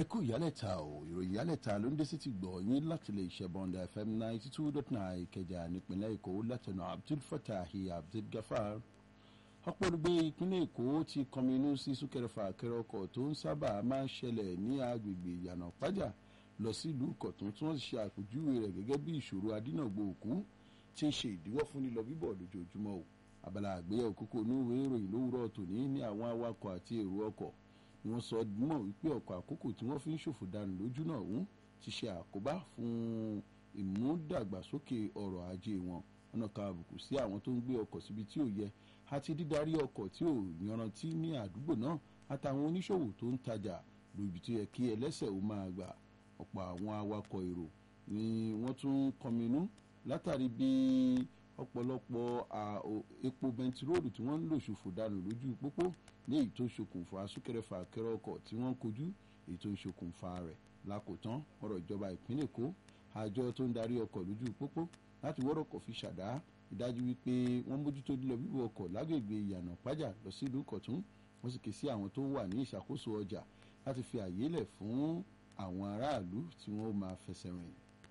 kú ìyálẹ̀ta o ìròyìn ìyálẹ̀ta ló ń dé sí ti gbọ̀ yín láti lè ṣe bọ́ndà fm ninety two dot nine ìkẹjà nípínlẹ̀ èkó látẹnu abdul fatahi abdul gafar ọ̀pọ̀ olùgbé ìpínlẹ̀ èkó ti kọminú sí súnkẹrẹfà kẹrẹ ọkọ̀ tó ń sábà máa ń ṣẹlẹ̀ ní agbègbè ìyànà pàjà lọ sí ìlú ìkọ̀tún tí wọ́n sì ṣe àpèjúwe rẹ̀ gẹ́gẹ́ bí ìṣòro adínàgbò òkú tí ń ṣe ìdíwọ́ fún lílọ bíbọ̀ lójoojúmọ́ o abala àgbéyẹ̀wò kókó inú ìwé ìròyìn lówùrọ̀ tòní ní àwọn awakọ̀ àti èrò ọkọ̀ ni wọ́n sọ mọ̀ wípé ọkọ̀ àkókò tí wọ́n fi ń ṣòfò dànù lójú náà ń ti ṣe àkóbá fún ìmúdàgbàsókè ọrọ̀ ajé wọn ọ̀nà kan àbùkù sí àwọn tó ń gbé ọkọ̀ síbi tí ò yẹ àti dídarí ọkọ̀ tí ò yanrantí ní àdúgbò náà àtàwọn oníṣòwò tó ń tajà lóbi tó yẹ kí ẹlẹ́sẹ̀ ó máa gbà ọ̀pọ̀ àwọn awakọ̀ èrò ni wọ́n tún kọminú látàrí bí ọ̀pọ̀lọpọ̀ epo bẹntiróòlù tí wọ́n ń lò ṣòfò dànù lójú pópó ní èyí tó ṣokùnfà súnkẹrẹfà kẹrẹ ọkọ̀ tí wọ́n ń kojú èyí tó ń ṣokùnfà rẹ̀ lákòótán ọ̀rọ̀ ìjọba ìpínlẹ̀ èkó àjọ tó ń darí ọkọ̀ lójú pópó láti wọ́rọ̀kọ̀ fi ṣàdá ìdájú wípé wọ́n mójútó lílọ bíbọ̀ ọkọ̀ lágbègbè ìyànà pájà lọ sí ìlú kọ̀tún wọ́n sì ké sí àwọn tó wà ní ìṣàkóso ọjà láti fi àyè lẹ̀ fún àwọn aráàlú tí wọ́n máa fẹsẹ̀ rìn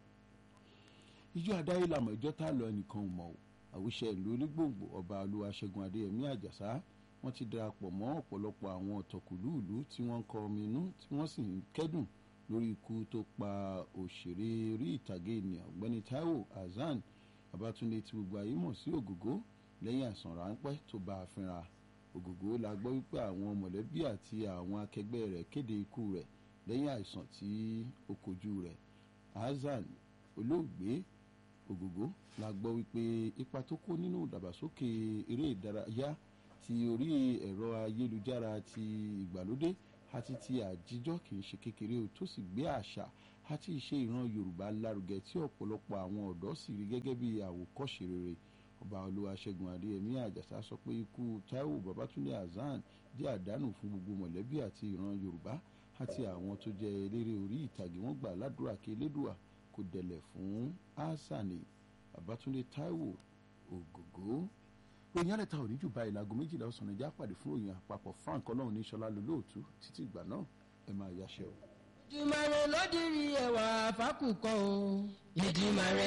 ìjọ àdáyé làmọ̀ ìjọ tá a lọ ẹnìkan ò mọ̀ ò àwùṣe ìlú onígbòǹgbò ọba olúwaṣẹ́gun adéyẹmí àjàsá wọ́n ti darapọ̀ mọ́ ọ̀pọ̀lọpọ̀ àwọn ọ̀tọ̀kùlú ìlú tí wọ́n ń kọrin inú tí wọ́n sì ń kẹ́dùn lórí ikú tó pa òṣèré orí ìtàgé ènìyàn ọ̀gbẹ́ni taiwo hasan babatunde tí gbogbo ayé mọ̀ sí ògògó lẹ́yìn àìsàn ráńpẹ́ tó bá a fínra ògògó la gbọ́ wípé àwọn mọ̀lẹ́bí àti àwọn akẹgbẹ́ rẹ̀ kéde ikú rẹ̀ lẹ́yìn àìsàn tí ó kojú rẹ̀ hasan olóògbé ògògó la gbọ́ wípé ipa tó kó nínú ìdàgbàsókè eré ìdárayá ti orí ẹ̀rọ ayélujára ti ìgbàlódé àti ti àjíjọ́ kì í ṣe kékeré o tó sì gbé àṣà àti ìṣe ìran yorùbá lárugẹ tí ọ̀pọ̀lọpọ̀ àwọn ọ̀dọ́ sì rí gẹ́gẹ́ bí àwòkọ́ṣe rere ọba olúwaṣẹ́gun adéyẹmí àjàsá sọ pé ikú taiwo babatunde hasan jẹ́ àdánù fún gbogbo mọ̀lẹ́bí àti ìran yorùbá àti àwọn tó jẹ́ eléré orí ìtàgé wọn gbà ládùúrà kí elédùà kò dẹ̀lẹ̀ fún hasani babatunde taiwo ògògó ròyìn àlẹ́ta òní jù báyìí láago méjìlá ọ̀sán ẹja pàdé fún ròyìn àpapọ̀ frank ọlọ́run ní sọlá lólóòtú títí ìgbà náà ẹ máa yáṣẹ́ o. ìdìmọ̀rẹ́ ló dirí ẹwà fákùkọ o. ìdìmọ̀rẹ́.